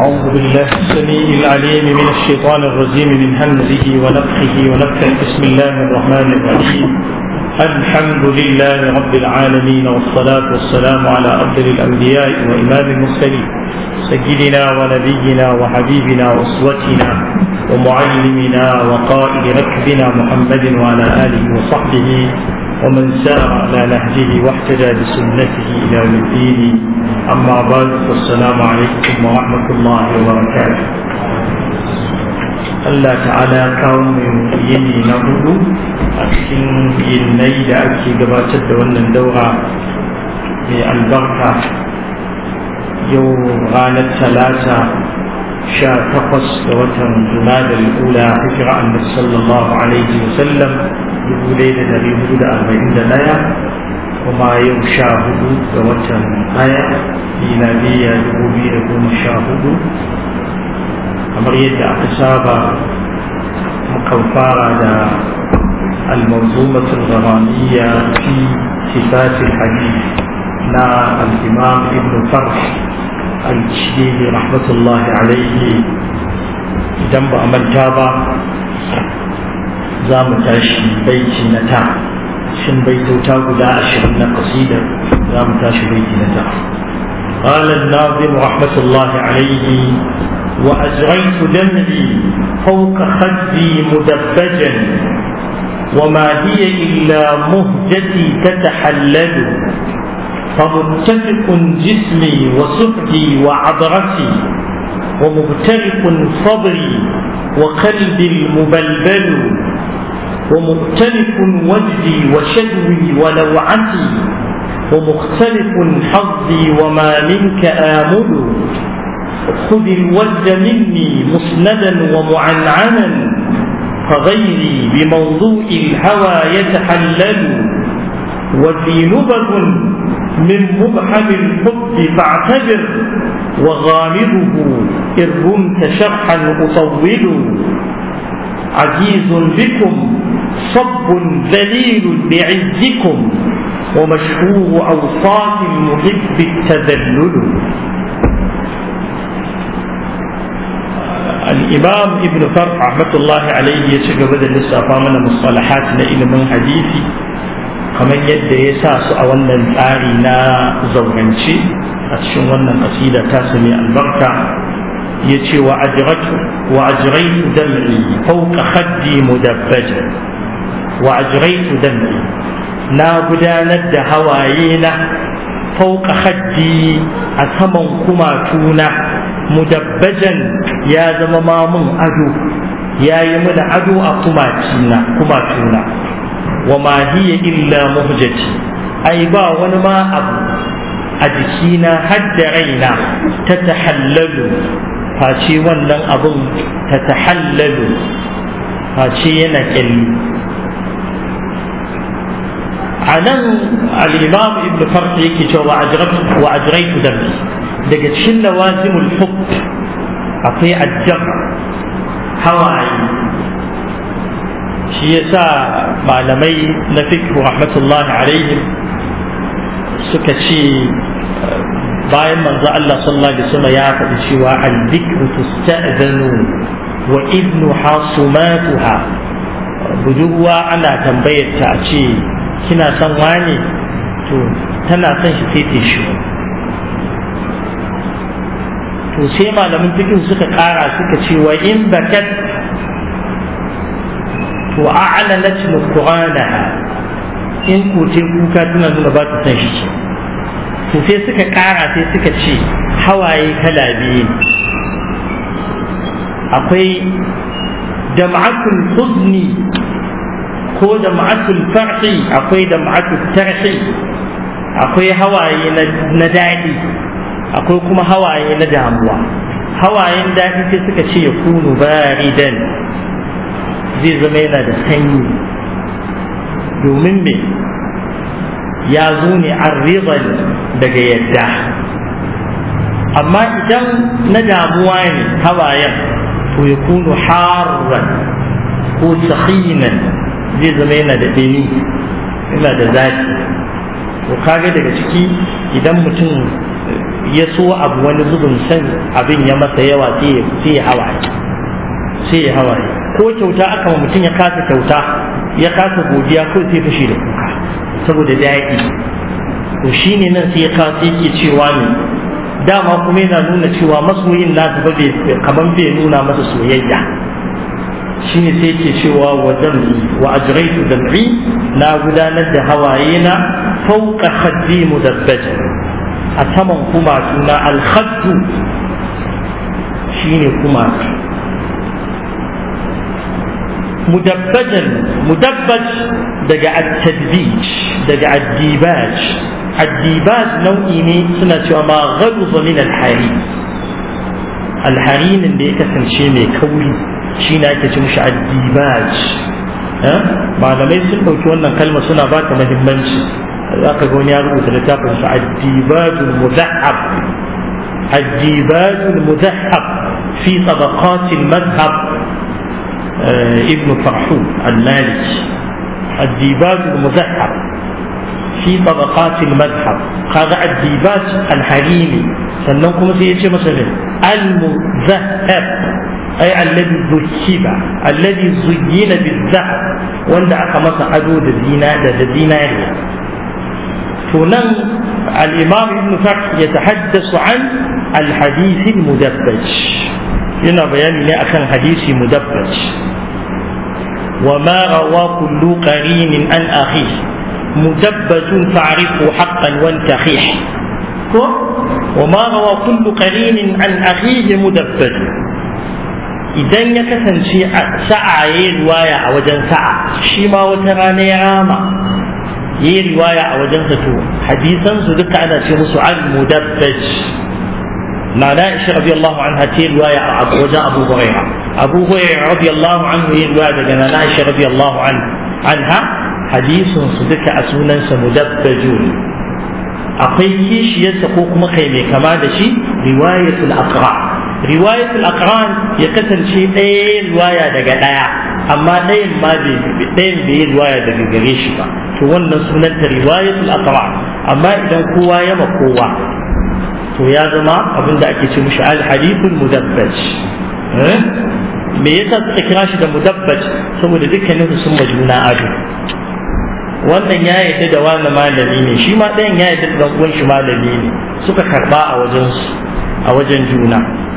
أعوذ بالله السميع العليم من الشيطان الرجيم من همزه ونفخه ونفخه بسم الله الرحمن الرحيم الحمد لله رب العالمين والصلاة والسلام على أفضل الأنبياء وإمام المرسلين سيدنا ونبينا وحبيبنا وأسوتنا ومعلمنا وقائد ركبنا محمد وعلى آله وصحبه ومن سار على نهجه واحتجى بسنته إلى يوم الدين أما بعد فالسلام عليكم ورحمة الله وبركاته Allah ta'ala kawo mai yini na hudu a cikin yinnai da ake gabatar da wannan daura mai albarka yau ranar talata sha takwas da watan jumada al'ula hijira annabi sallallahu alaihi wasallam dubu ɗaya da dari hudu da arba'in da ɗaya kuma yau sha hudu ga watan ɗaya miladiya dubu biyu da goma sha hudu kamar yadda aka saba mukan fara da المنظومة الغرامية في صفات الحديث نا الإمام ابن فرح الشديد رحمة الله عليه جنب أمل جابا زام تاشي بيتي نتا شن بيتو تاغو دا أشهر قصيدة زام تاشي بيتي نتا قال الناظم رحمة الله عليه وأجريت دمعي فوق خدي مدبجا وما هي إلا مهجتي تتحلل فمتفق جسمي وسفدي وعضرتي ومغترق صبري وقلبي المبلبل ومختلف وجدي وشدوي ولوعتي ومختلف حظي وما منك آمل خذ الود مني مسندا ومعنعنا فغيري بموضوع الهوى يتحلل وفي نبذ من مبحم الحب فاعتبر وغامضه إن رمت شرحا أطول عزيز بكم صب ذليل بعزكم ومشهور أوصاف المحب التذلل الإمام ابن فرح رحمة الله عليه يشجع بدل لسه من مصطلحات إلى من حديثي kamar yadda ya sa su a wannan tsari na zaurance a cikin wannan kasida ta su mai albarka ya ce wa ajiraitu dam'i fauka haddi mudabbaja wa ajiraitu dam'i na gudanar da hawaye na fauka haddi a saman kumatuna mudabbajan ya zama mamun ado ya yi mana ado a kumatuna wa ma hiya illa muhjati ai ba wani ma abu a jikina hadda raina ta tahallalu face wannan abun ta tahallalu face yana kyalli a nan al'imam ibn farq yake cewa wa ajraitu dami daga cikin lawazimul hub akwai ajjab hawaye shi yasa malamai na fiqh rahmatullahi alaihim suka ce bayan manzo Allah sallallahu alaihi wasallam ya faɗi cewa al-dhikru tusta'zanu wa idnu hasumatuha budurwa ana tambayar ta a ce kina son wane to tana son shi sai ta shi to sai malamin fiqh suka ƙara suka ce wa in bakat to a'lanat nuqranaha in ku ce kuka tana nuna ba ta san shi to sai suka kara sai suka ce hawaye kala biyu akwai dam'atul huzni ko dam'atul farhi akwai dam'atul tarhi akwai hawaye na daɗi akwai kuma hawaye na damuwa hawayen daɗi sai suka ce ya kunu baridan zai zama yana da sanyi domin me ya zo ne an rizal daga yadda amma idan na damuwa ne hawayen to ya kunu harran ko sahinan zai zama yana da ɗini yana da zafi to kaga daga ciki idan mutum ya so abu wani zubin san abin ya masa yawa sai ya hawaye sai ya hawaye ko kyauta aka ma mutum ya kasa kyauta ya kasa godiya ko sai fashi da kuka saboda daɗi to shine nan sai ya kasa yake cewa ne dama kuma yana nuna cewa masoyin nasu ba kaman bai nuna masa soyayya shine sai yake cewa wa dam'i wa ajraitu dam'i na gudanar da hawaye na fauka khaddi mudabbaja a saman kumatu na alhaddu shine kumatu mudabbajan mudabbaj daga at-tadbij daga ad-dibaj ad-dibaj nau'i ne suna cewa ma ghadza min al-hari al-harinin da ya kasance mai kauri shi ne ake ce mishi ad-dibaj malamai sun ɗauki wannan kalma suna ba ta muhimmanci za ka ga wani ya rubuta littafin sa ad-dibajul mudahhab ad-dibajul mudahhab fi tabaqatil madhhab ابن فرحون المالكي الديباج المذهب في طبقات المذهب هذا الديباج الحريمي سننكم سيجي مثلا المذهب أي الذي ذهب الذي زين بالذهب وند أقمص عدو الدينار الدينارية فنن الإمام ابن فرح يتحدث عن الحديث المدبج yana bayani ne akan hadisi mudabbaj wa ma rawa kullu qarinin an akhi mudabbajun fa'rifu haqqan wa tahih ko wa ma rawa kullu qarinin an akhihi mudabbaj idan ya kasance sa'a yayi riwaya a wajen sa'a shi ma wata rana ya rama yayi riwaya a wajen sa to hadisan su duka ana ce musu al mudabbaj na Aisha radiyallahu anha ta riwaya a wajen Abu Hurairah Abu Hurairah radiyallahu anhu ya riwaya daga na Aisha radiyallahu anha hadisin su duka a sunan sa mudabbajun akwai kishiyarsa ko kuma kai mai kama da shi riwayatul aqra riwayatul aqran ya kasance ɗaya riwaya daga ɗaya amma ɗayan ma ɗayan bai yi riwaya daga gare shi ba to wannan sunanta riwayatul aqra amma idan kowa ya ma kowa to ya zama abin da ake ce mishi al-hadithul mudabbaj me yasa suka kira shi da mudabbaj saboda dukkanin su sun majuna ado wannan ya yadda da wani malami ne shi ma ɗayan ya yadda da uwan shi malami ne suka karba a wajen su a wajen juna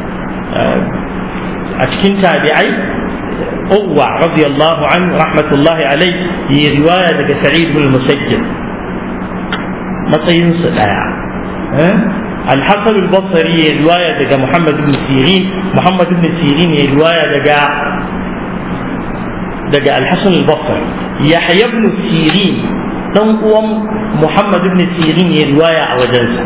a cikin tabi'ai Uwa radiyallahu anhu rahmatullahi alai yi riwaya daga Sa'id bin Musayyib matsayinsu ɗaya الحسن البصري رواية دقى محمد بن سيرين محمد بن سيرين رواية دقى دقى الحسن البصري يحيى بن سيرين تنقوم محمد بن سيرين رواية أو جلسة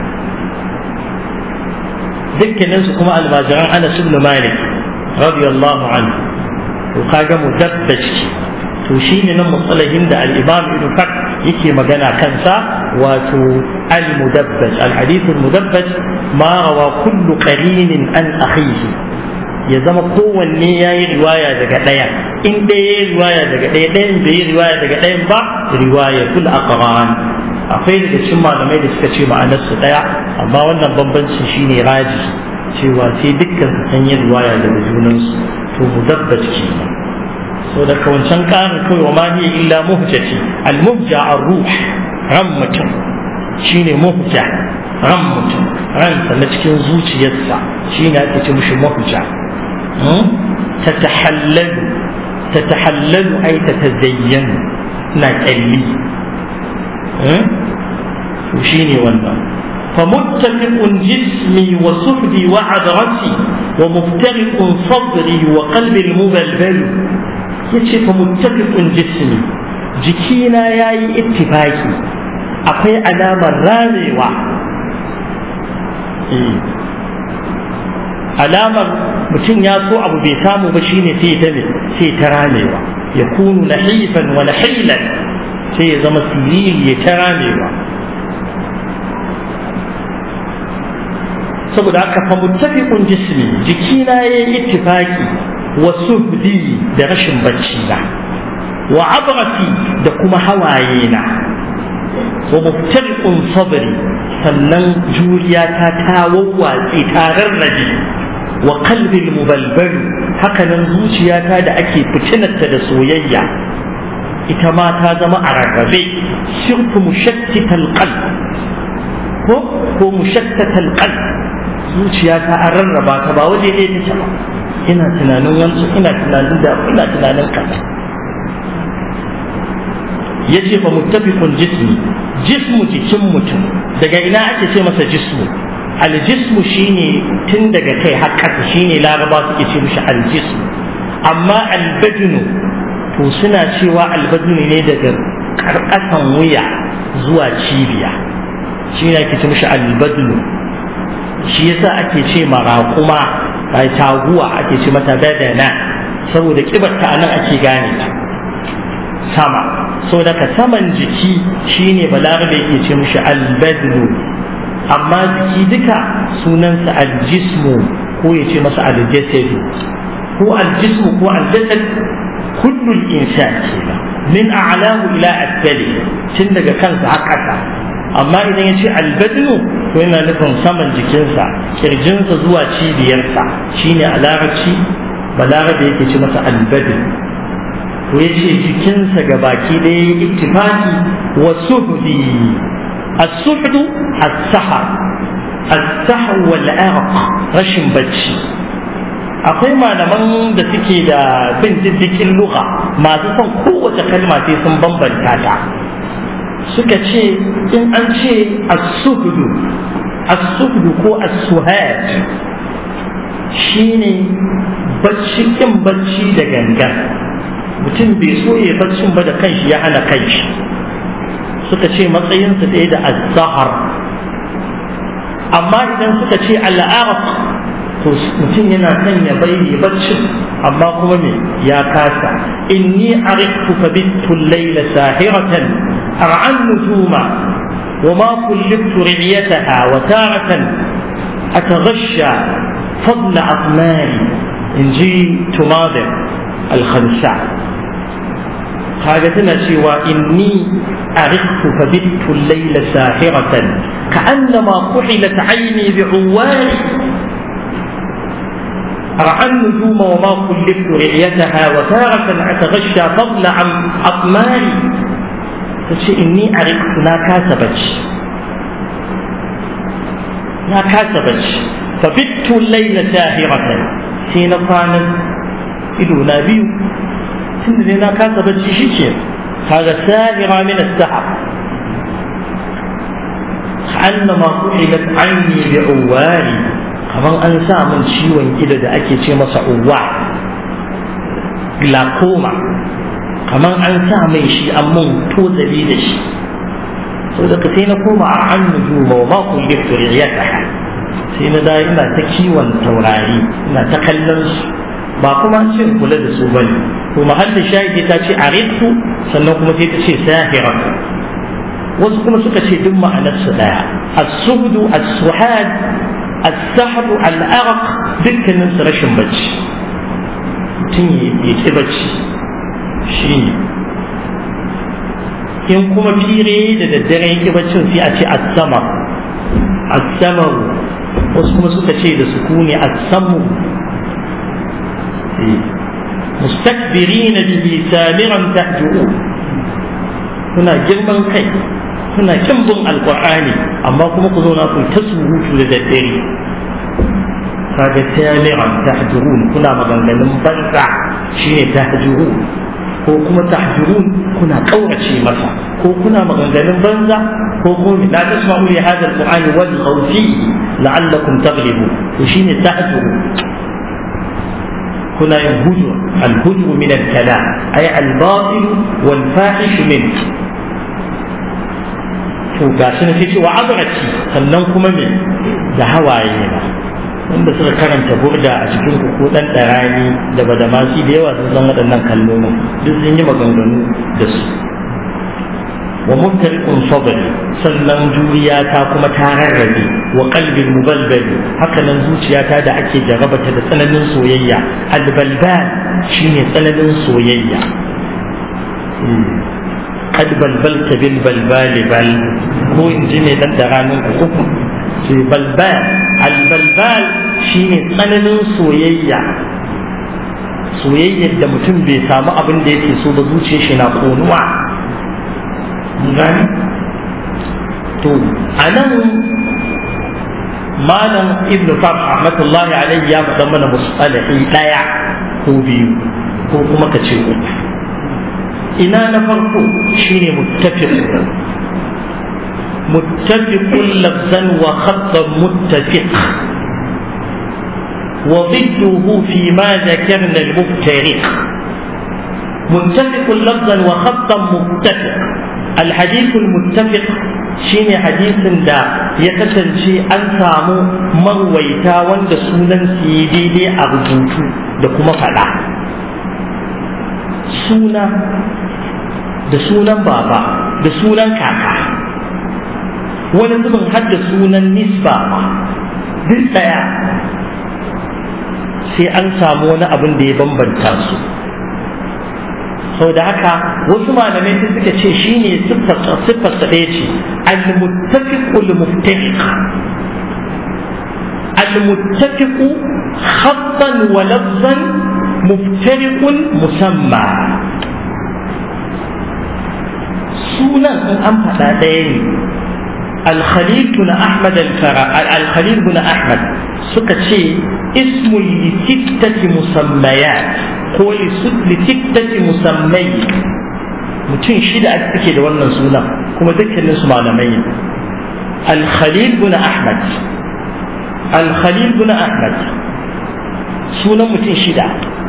ذكر نفسه كما الماجران أنس بن مالك رضي الله عنه وقاقة مدبج to shi ne nan matsalahin da al'imam ibn fak yake magana kansa wato al-mudabbaj al-hadith al-mudabbaj ma rawa kullu qarinin an akhihi ya zama kowanne ya yi riwaya daga ɗaya in ɗaya ya yi riwaya daga ɗaya ɗayan bai yi riwaya daga ɗayan ba riwaya kul aqran akwai daga cikin malamai da suka ce ma'anar su ɗaya amma wannan bambancin shine raji cewa sai dukkan su san yin riwaya daga junansu to mudabbaj kenan so da kawancan ƙarin kawai wa ma hiya illa muhjati al-muhja ar-ruh ran mutum shine muhja ran mutum ransa na cikin zuciyarsa shine ake ce mishi muhja تتحلل تتحلل أي تتزين نكلي وشيني ولا فمتفق جسمي وسفدي وعذرتي ومفترق صدري وقلبي المبلبل yace fa muttafiqun jismi jikina yayi ittifaki akwai alamar ramewa alamar mutum ya so abu bai samu ba shine sai ta ne sai ta ramewa ya kunu nahifan wa nahilan sai ya zama siriri ya ta ramewa saboda haka fa muttafiqun jismi jikina yayi ittifaki wa suhdi da rashin bacci na wa abrati da kuma hawaye na wa muftariqun sabri sannan juriya ta ta wawwatse ta rarrabe wa qalbil mubalbal hakanan zuciyata da ake fitinarta da soyayya ita ma ta zama a rarrabe shirku mushattital qalb ko ko mushattatal qalb zuciyata an rarraba ta ba waje ɗaya take ba ina tunanin wancan ina tunanin da ina tunanin kaza yace fa muttafiqun jismi jismu jikin mutum daga ina ake ce masa jismu aljismu shine tun daga kai har ƙasa shine laraba suke ce mishi aljismu amma albadunu to suna cewa albadunu ne daga karkasan wuya zuwa cibiya shi ne ake ce mishi albadunu shi yasa ake ce maraƙuma a taguwa ake ce mata badana saboda kibarta a nan ake gane ta sama so daga saman jiki shine balarabe yake ce mishi albadnu amma jiki duka sunansa aljismu ko ya ce masa aljasadu ko aljismu ko aljasad kullul insan kenan min a'lahu ila asfali tun daga kansa har ƙasa amma idan ya ce albadnu to yana nufin saman jikinsa kirjinsa zuwa cibiyarsa shine a larabci balarabe yake ce masa albadnu to ya ce jikinsa ga baki ɗaya ittifaki wa suhdi as-suhd as-sahar as-sahar wal arq rashin bacci akwai malaman da suke da bin diddikin lugha masu son kowace kalma sai sun bambanta ta suka ce in an ce as-suhdu as-suhdu ko as-suhad shine bacci kin bacci da gangan mutum bai so ya baccin ba da kanshi ya hana kanshi suka ce matsayinsa ɗaya da azahar amma idan suka ce al'araq to mutum yana son ya bayyana baccin amma kuma me ya kasa inni ariftu fa bittu layla sahiratan ar'an nujuma وما كلفت رعيتها وتارة أتغشى فضل أطماري إن جئت ماضر الخنساء kaga tana cewa inni ariftu fa bittu layla sahiratan ka'annama quhilat ayni bi'uwari رعى النجوم وما كلفت رعيتها وتارة أتغشى فضل عن أطماري تشي إني عرفت لا كاسبت لا كاسبت فبت الليل ساهرة حين كانت إلو نبي tunda dai na kasa bacci shi ke kaga sahira min as-sahab annama kuhilat anni bi uwari kaman an sa min ciwon ido da ake ce masa uwa glaucoma kaman an sa mai shi an mun tozali da shi so da sai na koma a an nujuma wa ma kulliftu riyataha sai na da ina ta kiwon taurari ina ta kallon su ba kuma ce kula da su bane to mahallin shahidi ta ce arifu sannan kuma sai ta ce sahira wasu kuma suka ce duk ma'anar su daya as-suhdu as-suhad as-sahru al-araq dukkanin su rashin bacci mutum ya ki bacci shi in kuma fire da daddare ya ki baccin sai a ce as-samar as-samar wasu kuma suka ce da sukuni as-samu مستكبرين به سامرا تهجؤون kuna girman kai kuna kin bin alqur'ani amma kuma ku zauna ku ta surutu da daddare kaga samiran tahjurun kuna maganganun banza shine tahjurun ko kuma tahjurun kuna kaurace masa ko kuna maganganun banza ko kuma la tasma'u li hadha alqur'ani wal khawfi la'allakum taghlibun to shine tahjurun هنا الهجر الهجر من الكلام أي الباطل والفاحش منه to ga shi na ce wa azraci sannan kuma me da hawaye na wanda suka karanta burda a cikin ku ko dan darani da badamasi da yawa sun san waɗannan kalmomin duk sun yi maganganu da su wa mubtariqun sabri sannan juriya ta kuma ta rarrabe wa qalbin mubalbali haka nan zuciyata da ake jarabata da tsananin soyayya albalbal shine tsananin soyayya kad balbalta bil balbali bal ko in ji mai dan da ranar uku ce balbal albalbal shine tsananin soyayya soyayyar da mutum bai samu abin da yake so ba zuciyar shi na konuwa gani to a nan malam ibnu fab rahmatullahi alaihi ya faɗa mana musalahi ɗaya ko biyu ko kuma ka ce uku ina na farko shine muttafiq متفق لفظا وخطا متفق وضده فيما ذكرنا المفترق متفق لفظا وخطا متفق الحديث المتفق shine hadisin da ya kasance an samu marwaita wanda sunan su yi daidai a rubutu da kuma faɗa suna da sunan baba da sunan kaka wani zubin har da sunan nisba duk ɗaya sai an samu wani abin da ya bambanta su sau da haka wasu malamai sai suka ce shi ne siffarsa ɗaya ce al-muttafiqul muftariq al-muttafiqu khattan wa lafzan muftariqun musamma sunan in an faɗa ɗaya ne الخليل بن أحمد الفرا الخليل بن أحمد سكتشي اسم لستة مسميات ko لستة مسمي mutum shida ake take da wannan sunan kuma dukkanin su malamai al-khalil bin ahmad al-khalil bin ahmad sunan mutum shida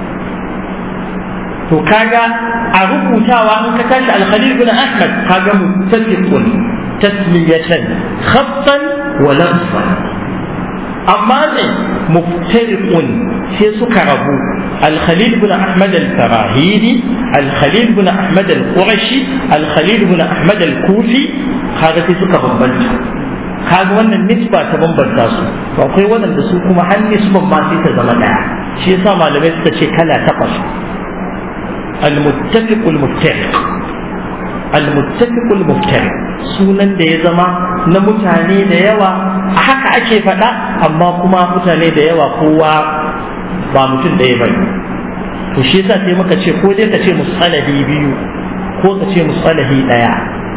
to kaga a rubutawa in ka tashi al-khalil bin ahmad kaga muttafiqun تسمية خطا ولفظا أما مفترق في سكربو الخليل بن أحمد الفراهيدي الخليل بن أحمد القرشي الخليل بن أحمد الكوفي هذا في سكر بمبنت kaga wannan nisba ta bambanta su to akwai waɗanda su kuma har nisban ma sai ta zama ɗaya shi yasa malamai suka ce kala takwas al-muttafiq al-muftariq al-muttafiq al-muftariq sunan da ya zama na mutane da yawa a haka ake faɗa amma kuma mutane da yawa kowa ba mutum ɗaya ba to shi yasa sai muka ce ko dai ka ce musalahi biyu ko ka ce musalahi ɗaya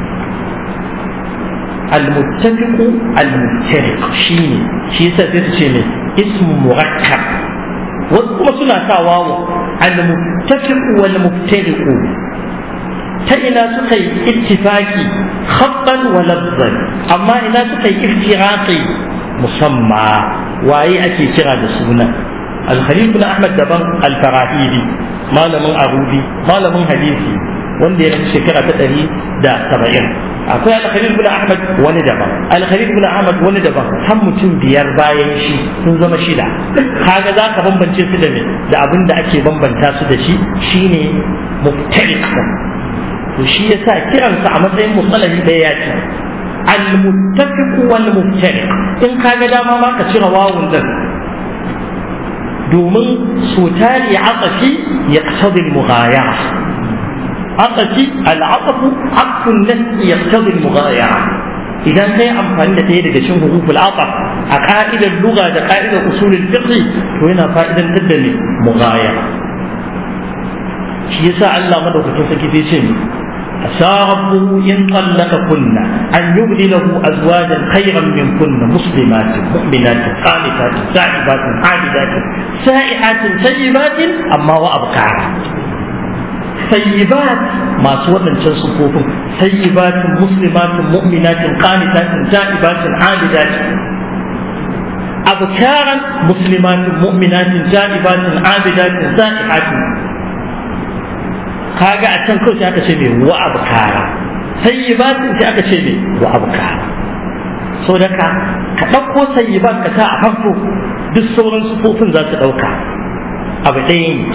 المتفق المفترق شيني شي يسا تتشي اسم مركب وكما سنة تاواو المتفق والمفترق تإنا سقي اتفاقي خطا ولفظا أما إنا سقي افتراقي مسمى وأي أكي كرا دسونا الخليل بن أحمد دبن الفراهيدي ما لمن أرودي ما لمن حديثي wanda ya rasu shekara ta ɗari da saba'in akwai alkhalil bin ahmad wani daban alkhalil bin ahmad wani daban har mutum biyar bayan shi sun zama shida kaga za ka bambance su da me da abin da ake bambanta su da shi shine muftariq to shi yasa kiransa a matsayin musalahi ɗaya ya ce al-muttafiq wal muftariq in kaga dama ma ka cire wawun din domin so tari aqafi yaqtadi al-mughayara عطفي العطف عطف النفس يقتضي المغايرة إذا كان أمفان لتيه daga cikin حروف العطف a ka'idar lugha da ka'idar usulul fiqh to yana fa'idan da ne mughayara shi yasa Allah madaukakin sarki sai ce asa rabbuhu in tallaka kunna an yubdi lahu azwajan khayran min kunna muslimatin mu'minatin qanitatin sa'ibatin abidatin sa'ihatin sayyibatin amma wa abkara sayyibat masu waɗancan sufofin sayyibatin muslimatin mu'minatin qanitatin ta'ibatin abidatin abkaran muslimatin mu'minatin ta'ibatin abidatin sa'ihatin kaga a can kawai sai aka ce me wa abkara sayyibatin sai aka ce me wa abkara so da ka ka ɗauko sayyibat ka sa a farko duk sauran sufofin za su ɗauka abu ɗaya ne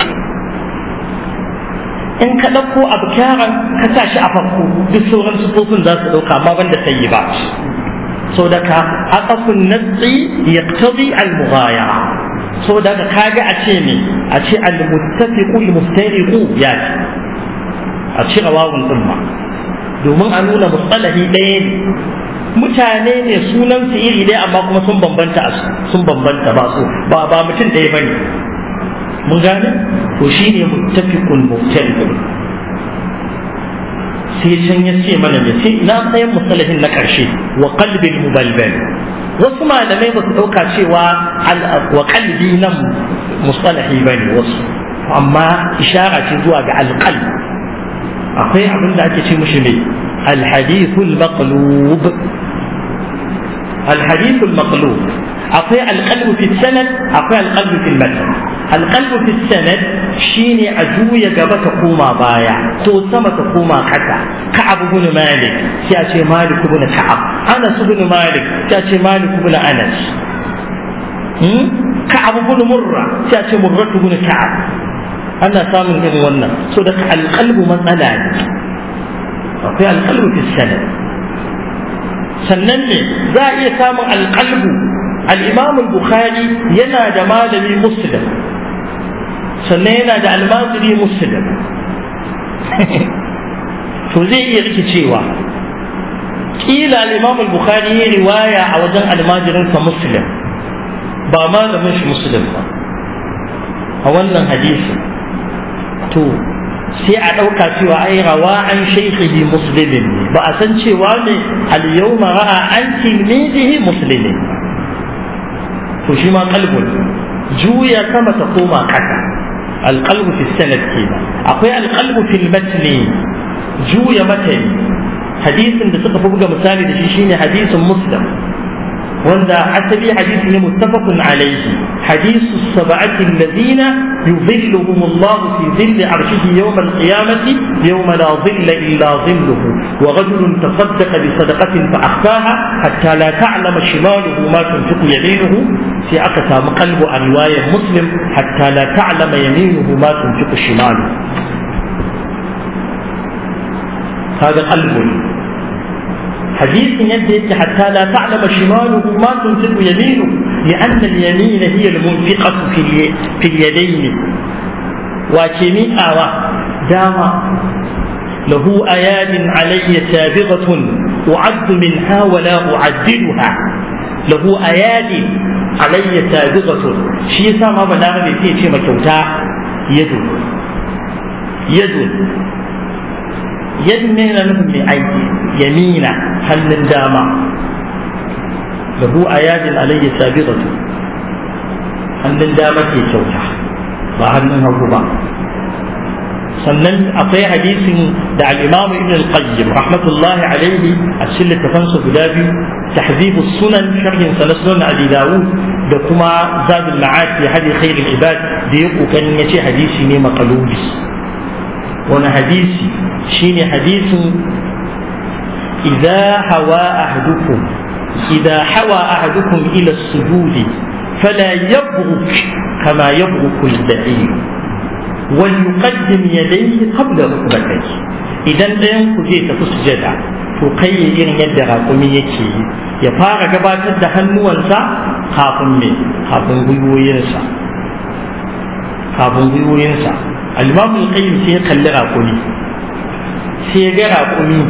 in ka ɗauko abu kyaran ka sa shi a farko duk sauran sufofin za su ɗauka amma banda sayi ba so da ka aqafun natsi yaqtadi al-mughayara so da ka kaga a ce me a ce al-muttafiqu al-muftariqu ya ce a cire wawun din ma domin a nuna mustalahi ɗaya ne mutane ne sunan su iri ɗaya amma kuma sun bambanta sun bambanta ba su ba ba mutum ɗaya bane mun gane to shine muttafiqun muftariqun sai can ya ce mana ne sai ina tsayin musalahin na ƙarshe wa qalbil mubalbal wasu malamai ba su ɗauka cewa wa qalbi nan musalahi bane wasu amma ishara ce zuwa ga alqalb akwai abin da ake ce mushi ne alhadithul maqlub alhadithul maqlub akwai alqalbu fi sanad akwai alqalbu fi matan alqalbu fi sanad shine a juya gaba ta koma baya ko sama ta koma kasa ka'ab ibn malik sai a ce malik ibn ka'ab anas ibn malik sai a ce malik ibn anas ka'ab ibn murra sai a ce murra ibn ka'ab ana samun irin wannan so da alqalbu matsala ne akwai alqalbu fi sanad sannan ne za a iya samun alqalbu al-imam al-bukhari yana da malami muslim sannan yana da almaziri muslim to zai iya rikicewa kila al-imam al-bukhari ya riwaya a wajen almajirinsa muslim ba malamin shi muslim ba a wannan hadisi to sai a ɗauka cewa ai rawa an shaikhihi muslimin ne ba a san cewa ne al-yawma ra'a an tilmidihi muslimin to shi ma qalbun juya sama ta koma kasa alqalbu fi sanad kenan akwai alqalbu fil matni juya matani hadisin da suka fi buga misali da shi shine hadisin muslim wanda asali hadisi ne muttafaqun alayhi hadisu sab'ati alladhina yudhilluhum Allah fi dhilli arshihi yawm al-qiyamati yawma la dhilla illa dhilluhu wa rajulun tasaddaqa bi sadaqatin fa akhfaha hatta la ta'lama shimaluhu ma tunfiqu yaminuhu sai aka samu qalbu a riwayar muslim hatta la ta'lama yaminuhu ma tunfiqu shimaluhu هذا قلب حديث يدي حتى لا تعلم شماله ما تنفق يمينه لأن اليمين هي المنفقة في, الي... في اليدين وكمي أوى دام له أياد علي سابغة أعد منها ولا أعدلها له أياد علي سابغة شيء سما بلاغ في شيء مكوتا يد يد يد من نفهم أيدي يمينا hannun dama lahu ayadin alayya sabiqatu hannun dama ke kyauta ba hannun hagu ba sannan akwai hadisin da al-Imam Ibn al-Qayyim rahmatullahi alayhi a cikin littafansa guda biyu tahzibu sunan sharhin sa na sunan Abi Dawud da kuma Zadul Ma'ad fi hadi khairul ibad da ya kokarin yace hadisi ne maqlubi wani hadisi shine hadisin إذا هوى أحدكم إذا حوى أحدكم إلى السجود فلا يبرك كما يبرك البعير وليقدم يديه قبل ركبتيه إذا لم كجيت تسجد تقي إن يد راقمي يكي يفار gabatar da hannuwansa kafin me kafin gwiwoyinsa kafin gwiwoyinsa al-imam al-qayyim sai ya kalli raƙumi sai ya ga raƙumi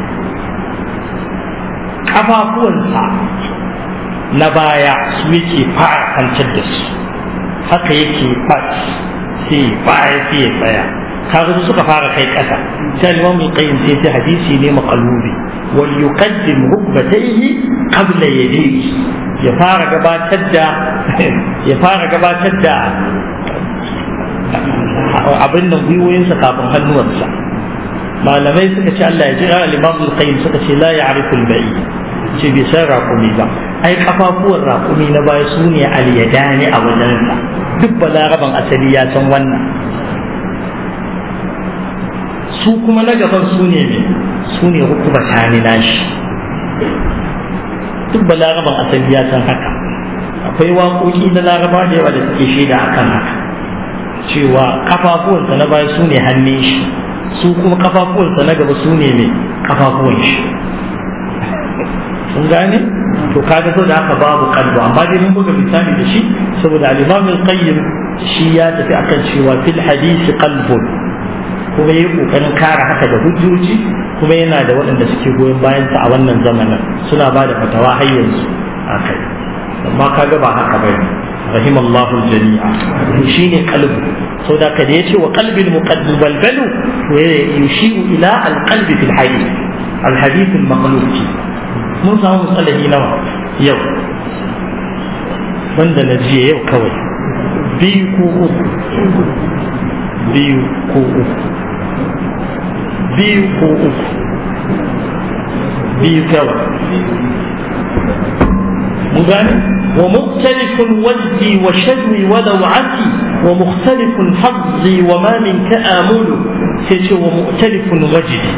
kafafuwansa na baya su yake fara kwantar da su haka yake fat sai baya sai ya tsaya kaga su suka fara kai kasa sai Imam Qayyim sai ta hadisi ne maqalubi wal yuqaddim rukbatayhi qabla yadayhi ya fara gabatar da ya fara gabatar da abin nan gwiwoyinsa kafin hannuwansa malamai suka ce Allah ya jira al-Imam al-Qayyim suka ce la ya'rifu al-ba'i ce bai san raƙumi ba ai kafafuwan raƙumi na baya su ne al-yadani a wajensa duk balaraban asali ya san wannan su kuma na gaban su ne me su ne hukuba tani nashi duk balaraban asali ya san haka akwai waƙoƙi na laraba da yawa da suke shaida akan haka cewa kafafuwansa na baya su ne hannun shi su kuma kafafuwansa na gaba su ne mai kafafuwan shi sun gane to kaga so da haka babu kalbu amma dai mun buga misali da shi saboda al-imam al-qayyim shi ya tafi akan cewa fil hadisi qalbun kuma ya yi ƙoƙarin kare haka da hujjoji kuma yana da waɗanda suke goyon bayansa a wannan zamanin suna ba da fatawa har yanzu a kai amma kaga ba haka ba ne rahimallahu jami'a to shine qalbu so da kada yace wa qalbil muqaddam balbalu to yushiru ila alqalbi fil hadith alhadith almaqlub mun samu musalahi nawa yau wanda na jiya yau kawai biyu ko uku biyu ko uku biyu ko uku biyu kawai مغاني ومختلف وجدي وشدوي ولوعتي ومختلف حظي وما منك آمل سيتي ومختلف وجدي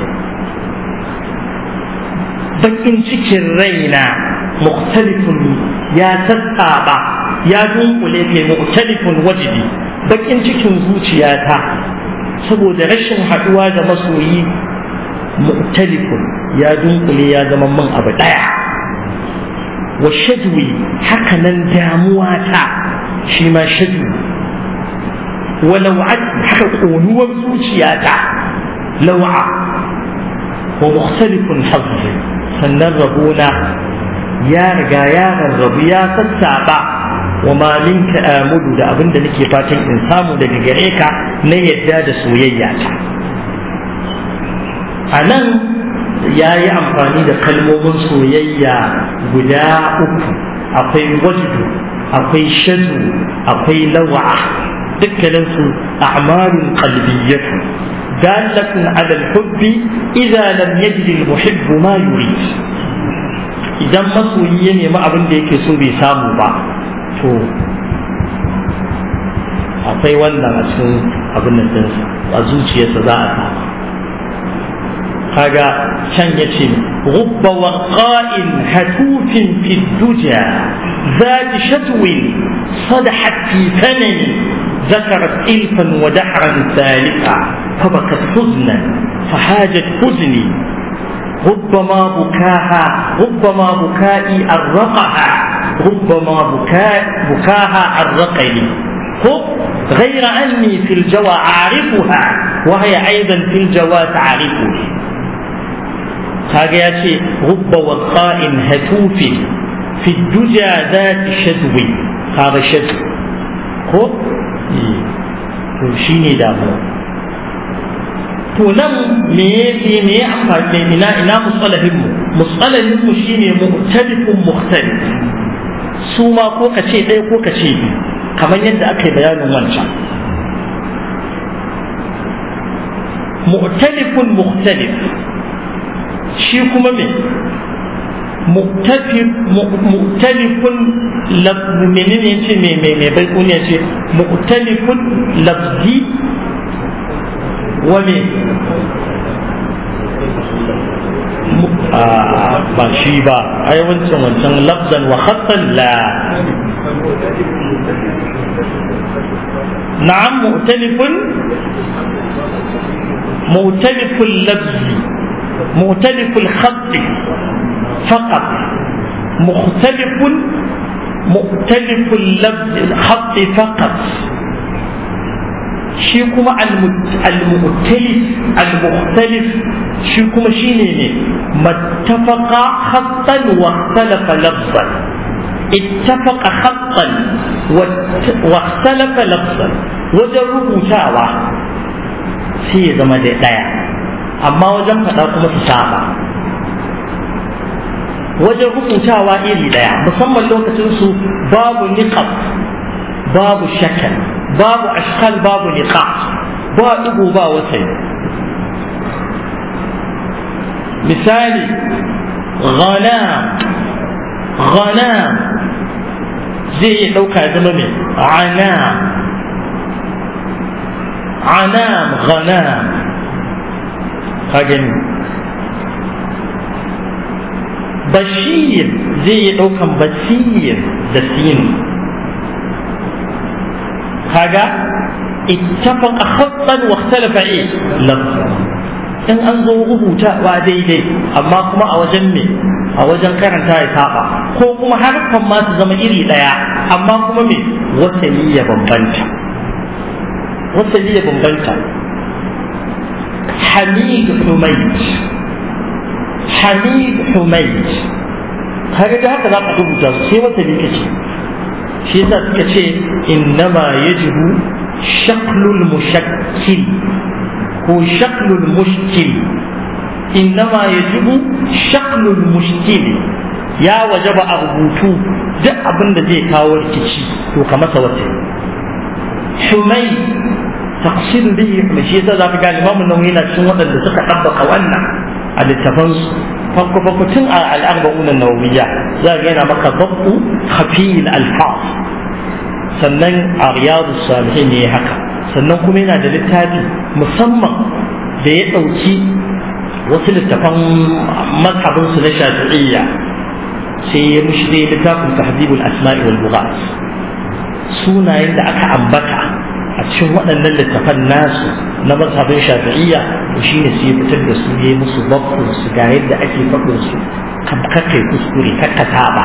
bakin cikin raina mukhtalifun ya tattaba ya dunkule ke mukhtalifun wajidi bakin cikin zuciyata saboda rashin haduwa da masoyi mukhtalifun ya dunkule ya zama man abu daya wa shadwi haka nan damuwa ta shi ma shadwi wa law'at haka ƙonuwar zuciyata law'a wa mukhtalifun hazzi sannan rabona ya riga ya rarrabu ya sassaba wa ma minka amudu da abinda nake fatan in samu daga gare ka na yadda da soyayya ta a nan ya yi amfani da kalmomin soyayya guda uku akwai wajdu akwai shadu akwai lawa'a dukkaninsu a'malun qalbiyyatu dalatun ala al-hubbi idza lam yajid al-muhibb ma yurid idan masoyi ya nemi abin da yake so bai samu ba to akwai wannan a cikin abin nan dinsa a zuciyarsa za a samu kaga can ya ce rubba waqa'in hatufin fi duja zati shatwin sadahat fi fanani ذكرت إلفا ودحرا ثالثا فبكت حزنا فحاجت حزني ربما بكاها ربما بكائي أرقها ربما بكاء بكاها أرقني غير أني في الجوى أعرفها وهي أيضا في الجوى تعرفني kaga ya ce rubba wasa'in hatufi fi duja zati shadwi kaga shadwi ko to shine damuwa to nan me me me amfani ina ina musalahin mu musalahin mu shine mu'talifun mukhtalif su ma ko ka ce ɗaya ko ka ce biyu kamar yadda aka yi bayanin wancan mu'talifun mukhtalif shi kuma me mu'talifun menene ya ce mai mai bai kuniya ce mu'talifun lafzi wa me ba shi ba ai wancan wancan lafzan wa khattan la na'am mu'talifun mu'talifun lafzi مختلف الخط فقط مختلف مختلف اللفظ الخط فقط shi kuma al-mu'talif al-mukhtalif shi kuma shine ne mattafaqa khattan wa ikhtalafa lafzan ittafaqa khattan wa ikhtalafa lafzan wajen rubutawa sai ya zama da daya amma wajen faɗa kuma su saba wajen rubutawa iri ɗaya musamman lokacin su babu niqab babu shakal babu ashkal babu niqab ba ɗigo ba wasai misali ghanam ghanam zai iya ɗauka zama mai anam anam ghanam ka gani bashir zai yi ɗaukan basir da sin kaga ittafaqa khattan wa ikhtalafa eh in an zo rubutawa daidai amma kuma a wajen me a wajen karanta ya saba ko kuma harfan ma su zama iri ɗaya amma kuma me wasali ya bambanta wasali ya bambanta حميد حميد حميد حميد kaga da haka za ka rubuta su sai wata ne kace shi yasa suka ce innama yajibu shaklul mushakkil ko shaklul mushkil innama yajibu shaklul mushkil ya wajaba a rubutu duk abin da zai kawo rikici to ka masa wata humai taqsid bihi kuma shi yasa zaka ga Imam Nawawi yana cikin waɗanda suka tabbaka wannan a littafansu farko farko tun a al'arba'un nawawiyya za ga yana maka dabbu khafiyil alfaz sannan a riyadu salihin ne haka sannan kuma yana da littafi musamman da ya ɗauki wasu littafan mazhabinsu na shafi'iyya sai ya mushi dai littafin tahdibul asma'i wal lughat sunayen da aka ambata a cikin waɗannan littafan nasu na mazhabin shafi'iyya to shine sai ya fitar da su yayi musu babbun su ga yadda ake faɗin su kakkai kuskure kakka saba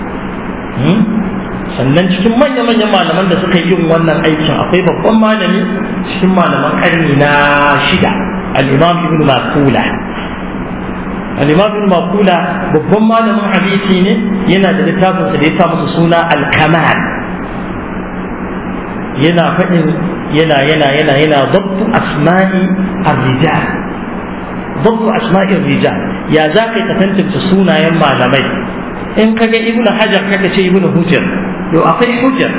sannan cikin manya-manyan malaman da suka yi yin wannan aikin akwai babban malami cikin malaman ƙarni na shida al-imam ibn makula al-imam ibn makula babban malamin hadisi ne yana da littafinsa da ya sa masa suna al-kamal yana faɗin yana yana yana yana dabbu asma'i ar-rijal dabbu asma'i ar-rijal ya za ka tantance sunayen malamai in kaga ibn hajar kaka ce ibn hujjar yo akwai hujjar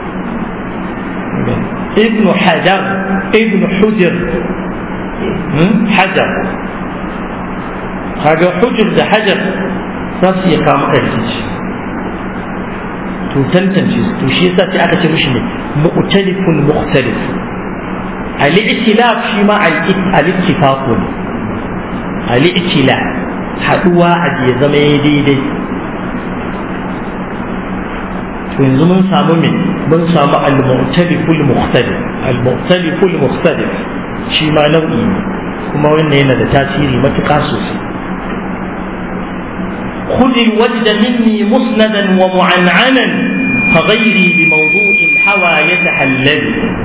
ibn hajar ibn hujjar hajar kaga hujjar da hajar za su iya kama rikici to tantance to shi yasa sai aka ce mishi ne mu'talifun mukhtalif al-i'tilaf shi ma al-ittifaq ne al-i'tilaf haduwa a ya zama daidai to yanzu mun samu me mun samu al-mu'taliful mukhtalif al-mu'taliful mukhtalif shi ma nau'i ne kuma wannan yana da tasiri matuƙa sosai خذ الوجد مني مسندا ومعنعنا فغيري بموضوع الهوى يتحلل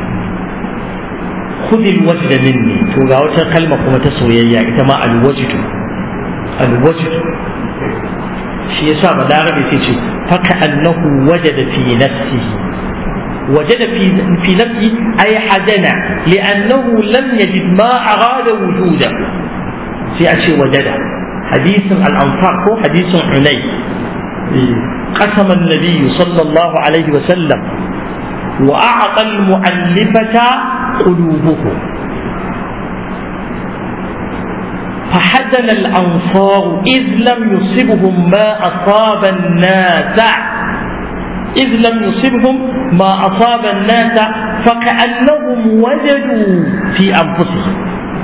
خذ الوجد مني توغا وتا كلمة كما تسويا إتما الوجد الوجد shi yasa balarabe sai ce faka annahu wajada fi nafsihi wajada fi fi nafsi ay hadana li'annahu lam yajid ma arada wujuda sai a ce wajada حديث الأنصار هو حديث عني قسم النبي صلى الله عليه وسلم وأعطى المؤلفة قلوبهم فحزن الأنصار إذ لم يصبهم ما أصاب الناس إذ لم يصبهم ما أصاب الناس فكأنهم وجدوا في أنفسهم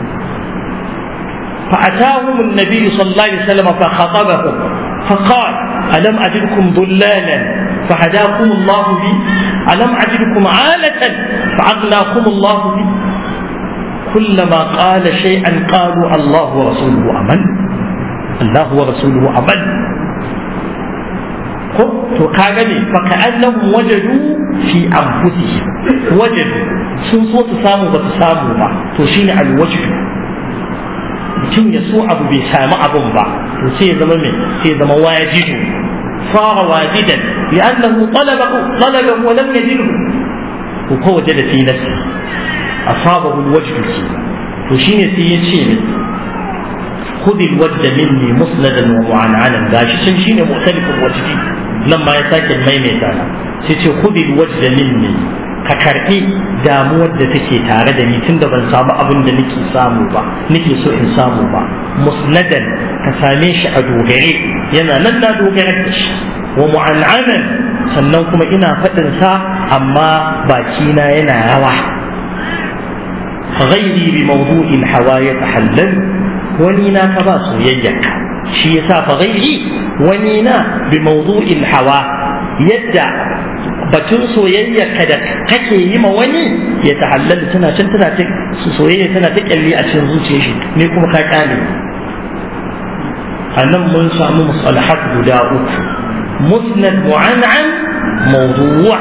فأتاهم النبي صلى الله عليه وسلم فخطبهم فقال ألم أجدكم ضلالا فهداكم الله بي ألم أجدكم عالة فأغناكم الله بي كلما قال شيئا قالوا الله ورسوله أمن الله ورسوله أمن to kaga ne fa ka'annahum wajadu fi anfusihim wajadu sun so su samu ba su samu ba to shine alwajdu mutum ya so abu bai sami abun ba to sai ya zama mai sai ya zama wajidu fara wajidan li'annahu talabahu talabahu wa lam yajidhu to ko wajada fi nafsi asabahu alwajdu ki to shine sai ya ce ne خذ الوجد مني مسندا ومعنعنا gashi can shine mu'talifin wajdi nan ma ya sake maimaita sai ce خذ الوجد مني ka karɓi damuwar da take tare da ni tunda ban samu abin da nake samu ba nake so in samu ba musnadan ka same shi a dogare yana nan na dogare da shi wa mu'an'anan sannan kuma ina faɗin sa amma bakina yana rawa ghairi bi mawdu'il hawa ya tahallal wani na ka ba soyayyarka shi yasa fa ghairi wani na bi mawdu'il hawa yadda batun soyayya ka da kake yi ma wani ya tahallal tana can tana ta soyayya tana ta kyalli a cikin zuciyar shi ne kuma ka kyale a nan mun samu musalahat guda uku musnad mu'an'an mawdu'a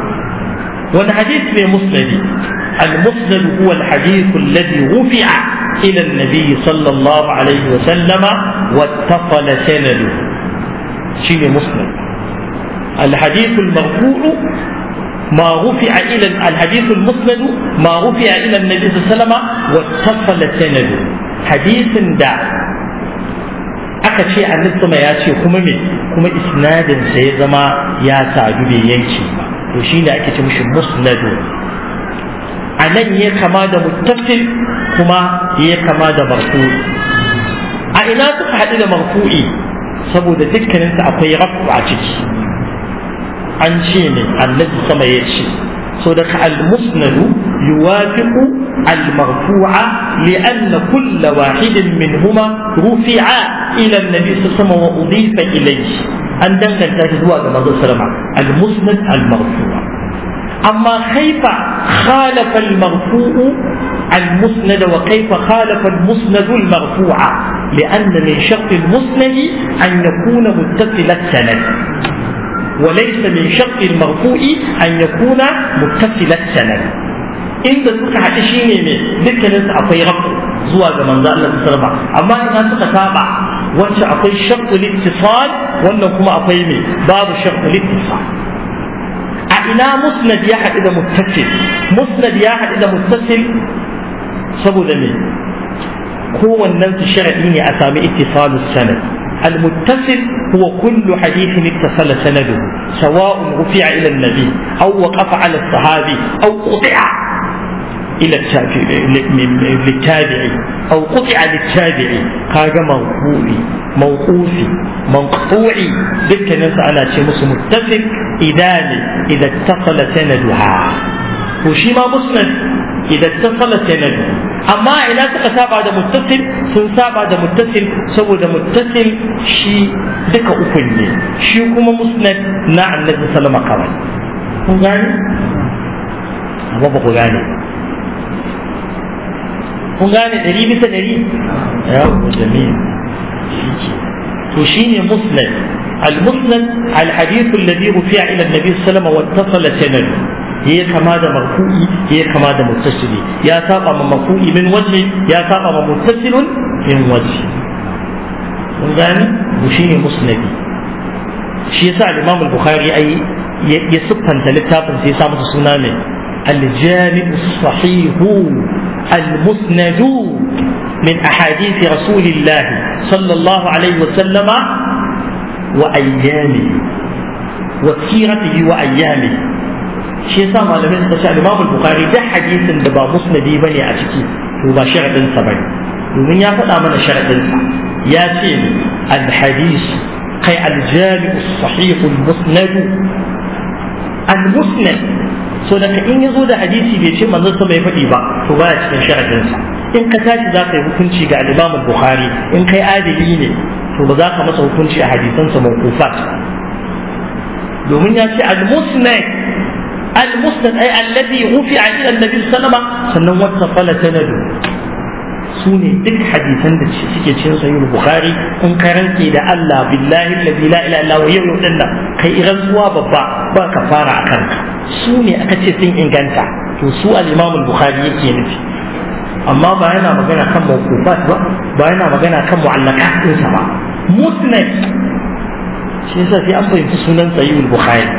wani hadith mai musnadi المسند هو الحديث الذي رفع إلى النبي صلى الله عليه وسلم واتصل سنده شيء مسند الحديث المرفوع ما رفع إلى الحديث المسند ما رفع إلى النبي صلى الله عليه وسلم واتصل سنده حديث دا aka ce annabi sama ya ce kuma me kuma isnadin sa ya zama ya sadu bai yanke ba to shine ake ce mishi musnadu a nan ya kama da muttasil kuma ya kama da marfu'i a ina suka haɗu da marfu'i saboda dukkaninsu akwai rafu a ciki an ce ne annabi sama ya ce so daga al-musnadu yuwafiqu al-marfu'a li'anna kull wahidin minhuma rufi'a ila an-nabi sallallahu wa udifa ilayhi an danganta shi zuwa ga manzon sallama al-musnad al-marfu'a amma kaifa khalafa al-marfu'u المسند وكيف خالف المسند المرفوع لأن من شرط المسند أن يكون متصل السند وليس من شرط المرفوع أن يكون متصل السند inda suka haɗu shi ne mai dukkanin su akwai rafu zuwa ga manzo Allah sallama amma ina suka saba wacce akwai shaqqu littisal wannan kuma akwai mai babu shaqqu littisal a ina musnad ya haɗu da muttasil musnad ya haɗu da muttasil saboda me kowannen su sharadi ne a sami ittisalus sanad المتصل هو كل حديث اتصل سنده سواء رفع إلى النبي أو وقف على الصحابي أو قطع إلى للتابعي أو قطع للتابعي قال موقوعي موقوفي مقطوعي ذكر ناس أنا شيء متصل إذا إذا اتصل سندها وشيما مسند إذا اتصل سنده أما إذا تقسابع ده متصل سنسابع ده متصل سوى ده متصل شي دك أكل شي كما مسند نع النبي صلى الله عليه وسلم قال kun gane amma ba ku gane kun gane ɗari bisa ɗari ya jami'a to shine musnad المسند الحديث الذي رفع الى النبي صلى الله عليه وسلم واتصل سنده هي كما ده مرفوعي هي كما ده متصل يا ساقا من مرفوعي من وجه يا ساقا من متصل من وجه mun gane shine musnadi shi yasa al-Imam al-Bukhari ai ya siffanta littafin sai ya sa masa suna ne al-Jami' as-Sahih al-Musnad min ahadith Rasulillah sallallahu alaihi wa sallama wa ayyamihi wa siratihi wa ayyamihi shi yasa malamai suka ce al-Imam al-Bukhari da hadisin da ba musnadi bane a ciki to ba sharadin sa bane domin ya faɗa mana sharadin sa ya ce al-hadis kai al-jami' as-sahih al-musnad al-musnad so da in yazo da hadisi bai ce manzon sa bai faɗi ba to baya cikin sharadin sa in ka tashi za ka yi hukunci ga al-Imam al-Bukhari in kai adili ne to ba za ka masa hukunci a hadisansa mawqufat domin ya ce al-musnad المسند أي الذي رفع إلى النبي صلى الله عليه وسلم سنن واتصل سنده سوني دك حديثا da suke cikin sahih bukhari in karanke da Allah billahi alladhi la ilaha illa huwa yau dinna kai iran zuwa babba ba ka fara akan ka su ne aka ce sun inganta to su al-imam al-bukhari yake nufi amma ba yana magana kan mawqufat ba ba yana magana kan mu'allaqat ɗinsa ba musnad shi yasa sai an fahimci sunan sahih bukhari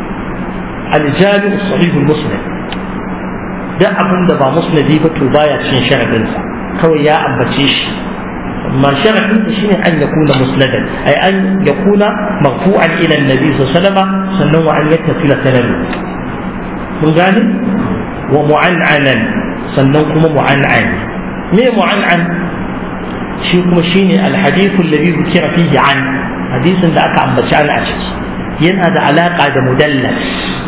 الجامع الصحيح المسند da abin da ba musnadi ba to baya cikin sharadinsa kawai ya ambace shi amma sharadinsa shine an yakuna musnadan ay an yakuna marfu'an ila annabi sallallahu alaihi sannan wa an yattasila sanadu mun gane wa mu'an'anan sannan kuma mu'an'an me mu'an'an shi kuma shine alhadithu alladhi dhukira fihi an hadisin da aka ambaci an a ciki yana da alaka da mudallas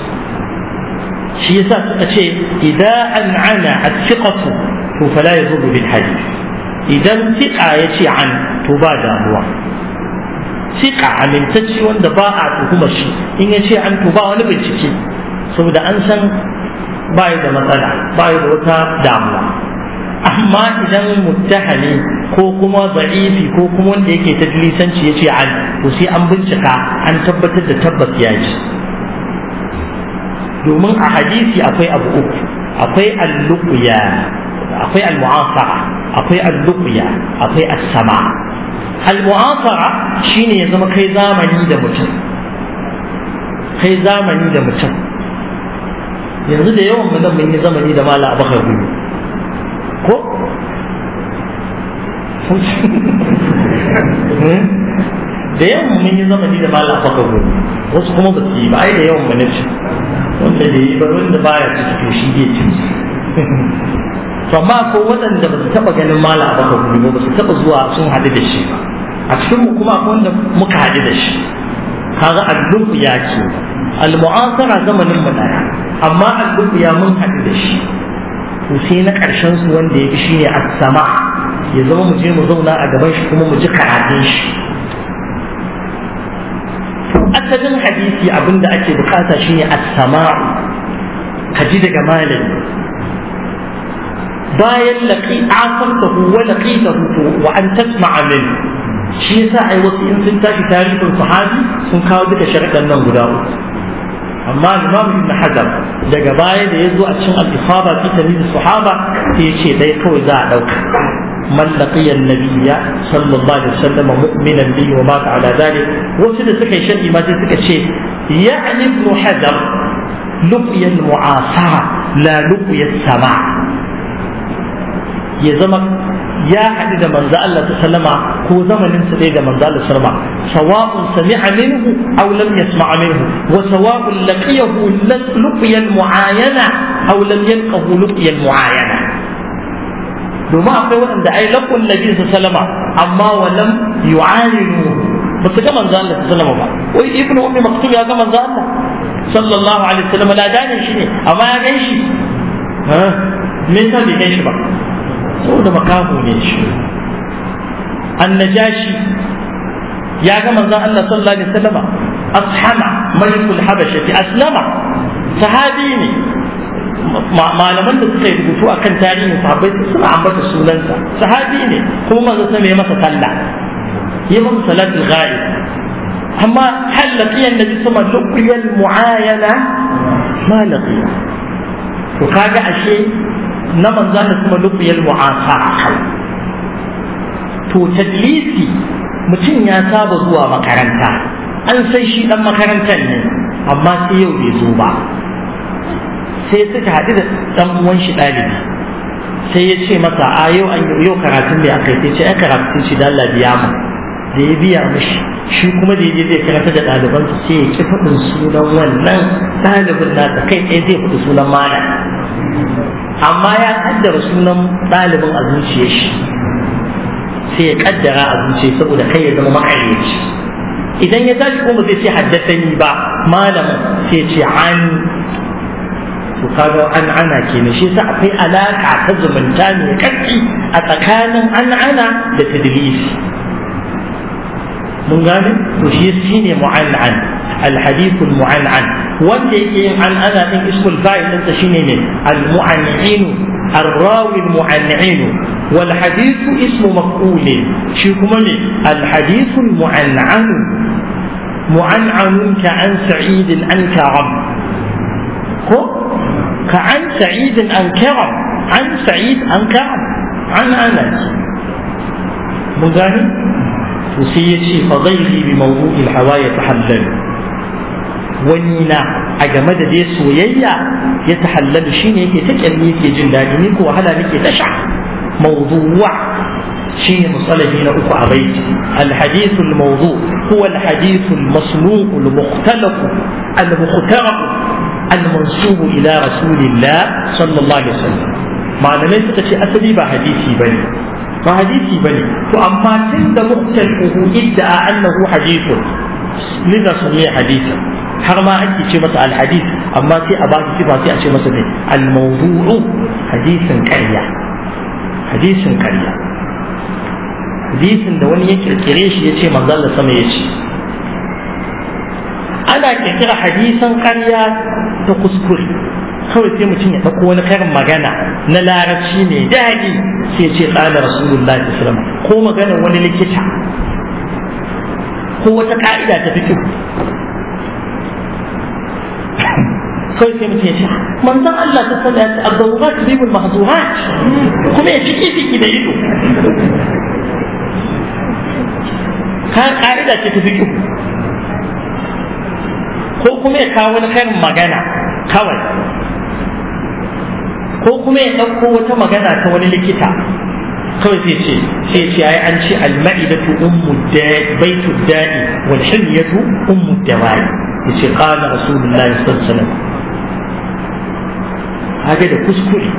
shi yasa suka ce idan an ana athiqatu to fala yazuru bil hadith idan thiqa yace an to ba damuwa thiqa amintacci wanda ba a tuhuma shi in yace an to ba wani bincike saboda an san ba da matsala ba da wata damuwa amma idan muttahali ko kuma za'ifi ko kuma wanda yake ta lisanci yace an to sai an bincika an tabbatar da tabbas ya ji domin a hadisi akwai abu uku akwai alluqya akwai al-mu'asara akwai al-luqya akwai as-sama al-mu'asara shine ya zama kai zamani da mutum kai zamani da mutum yanzu da yawan mu mun yi zamani da mala abakar gudu ko da yawan mun yi zamani da mala abakar gudu wasu kuma ba su yi ba ai da yawan mu na ci wanda da yi ba wanda baya ciki to shi zai ci to amma ko waɗanda ba su taɓa ganin mala abakar gudu ba su taɓa zuwa sun haɗu da shi ba a cikin mu kuma akwai wanda muka haɗu da shi kaga allubu ya ce al-mu'asara zamanin mu daya amma allubu ya mun haɗu da shi to sai na ƙarshen su wanda ya fi shine as-sama ya zama mu je mu zauna a gaban shi kuma mu ji karatun shi to asalin hadisi abinda ake bukata shine as-sama'u ka ji daga malami bayan laqi asartahu wa laqitahu wa an tasma'a minhu shi yasa ai wasu in sun tashi tarihin sahabi sun kawo duka sharaɗan nan guda uku amma imam ibn hajar daga baya da ya zo a cikin al-isaba fi tamyiz sahaba sai ya ce dai kawai za a dauka man laqiya an-nabiyya sallallahu alaihi wasallam mu'minan bihi wa mata ala dhalik wasu da suka yi sharhi ma sai suka ce ya'ni ibn hajar luqiya al-mu'asara la luqiya as-sama ya zama ya haɗu da manzo Allah ta sallama ko zamanin sa da manzo Allah sallama sawa'un sami'a minhu aw lam yasma'a minhu wa sawa'un laqiyahu luqiya muayana aw lam yalqahu luqiya muayana domin akwai waɗanda ai laqul nabi sallama amma wa lam yu'ayinu ba su ga manzo Allah sallama ba wai ibnu ummi maktum ya ga manzo Allah sallallahu alaihi wasallam la dane shi ne amma ya gan shi ha me yasa bai gan shi ba saboda makaho ne shi annajashi ya ga manzon Allah sallallahu alaihi wasallam ashama malikul habashati aslama sahabi ne malaman da suka yi rubutu akan tarihin sahabbai suna ambata sunansa sahabi ne kuma manzon sa mai masa sallah yi masa salatul ghaib amma hal laqiya annabi sama luqiyal muayana ma laqiya to kaga ashe na manzan da kuma lubiyar mu'asa a kai to tadlisi mutum ya saba zuwa makaranta an san shi dan makarantar ne amma sai yau bai zo ba sai suka haɗu da dan uwan shi ɗalibi sai ya ce masa a yau an yau karatun da aka yi sai ce ai karatun shi da Allah biya mu da ya biya mishi shi kuma da yaje zai karanta da ɗalibansa sai ya ki faɗin sunan wannan ɗalibin nasa kai ɗaya zai faɗi sunan malam amma ya kaddara sunan ɗalibin a zuciyar shi sai ya kaddara a zuciya saboda kai ya zama makaryaci idan ya tashi kuma zai ce haddasani ba malamin sai ce an to kaga an ana kenan shi yasa akwai alaka ta zumunta mai karfi a tsakanin an ana da tadlisi mun gane to shi shine mu'an'an الحديث المعنعن wanda yake yin an ana din ismul fa'il ɗinsa shine ne al-mu'an'inu الراوي المعنعن والحديث اسم مفعول شي كما الحديث المعنعن معنعن كعن سعيد عن كرم كعن سعيد عن كرم عن سعيد عن كرم عن انس مغاني وسيتي فضيلي بموضوع الهوى يتحلل wani na a game da dai soyayya ya tahallalu shine yake ta kyalli yake jin daɗi ni ko wahala nake ta sha mawdu'a shine musalahi na uku a baiti الحديث الموضوع هو الحديث المصنوع المختلف المخترع المنسوب إلى رسول الله صلى الله عليه وسلم malamai suka ce asali ba hadisi bane ba hadisi bane to amma tun da muhtalifu idda annahu hadithun liza sami hadisi har ma ake ce masa alhadis amma sai a baki sifa sai a ce masa ne almawdu'u hadisin ƙarya hadisin ƙarya hadisin da wani ya kirkire shi ya ce manzo Allah sama ya ce ana kirkira hadisan ƙarya ta kuskure kawai sai mutum ya ɗauko wani karin magana na larabci mai daɗi sai ya ce ƙala rasulullahi sallallahu ko maganar wani likita ko wata ka'ida ta fito kawai sai mutum ya ce manzon Allah ta sallah ya ce abdurrat bibul mahzurat kuma ya fiki fiki da ido ka ka'ida ce ta fiki ko kuma ya kawo wani karin magana kawai ko kuma ya ɗauko wata magana ta wani likita kawai sai ce sai ce ai an ce al-ma'idatu ummu da'i baitu da'i wal hilyatu ummu dawa'i yace qala rasulullahi sallallahu alaihi wasallam kaga da kuskure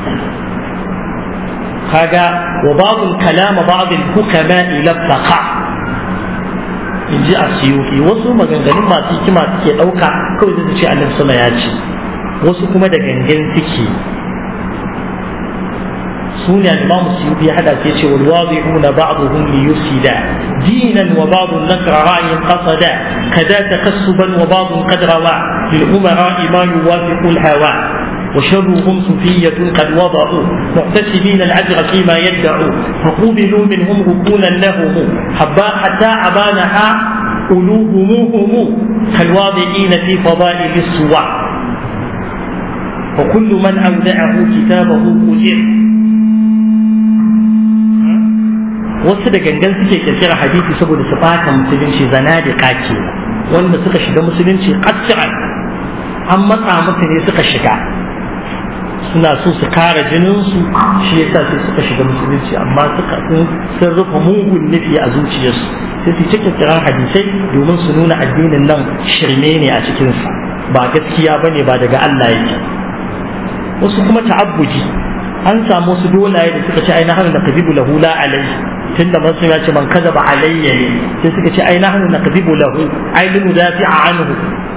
kaga wa ba'dul kalama ba'dul hukama ila taqa in ji a siyuki wasu maganganun masu hikima suke ɗauka kawai zai ce annabi sama ya ce wasu kuma da gangan suke su ne al-imamu siyuki ya hada sai ce wal wadi'una ba'dhum li yufsida dinan wa ba'dhum nakra ra'yin qasada kada takassuban wa ba'dhum qad rawa lil umara ma yuwafiqu al-hawa وشرهم صفية قد وضعوا محتسبين الأجر فيما يدعوا فقوبلوا منهم ركونا لهم حبا حتى أبانها ألوهموهم كالواضعين في فضائل السوى وكل من أودعه كتابه أجر wasu da gangan suke kirkira hadisi saboda su bata musulunci zana da kake wanda suka shiga musulunci qat'an an matsa musu ne suka shiga suna so su kare jininsu shi yasa sai suka shiga musulunci amma suka sun rufe mugun nufi a zuciyarsu sai su cikin kiran hadisai domin su nuna addinin nan shirme ne a cikinsa ba gaskiya ba ne ba daga Allah yake wasu kuma ta'abbuji an samu wasu dolaye da suka ce ai nahnu naqdibu lahu la alayhi tunda man ya ce man kadaba alayya ne sai suka ce ai nahnu naqdibu lahu ai linu dafi'a anhu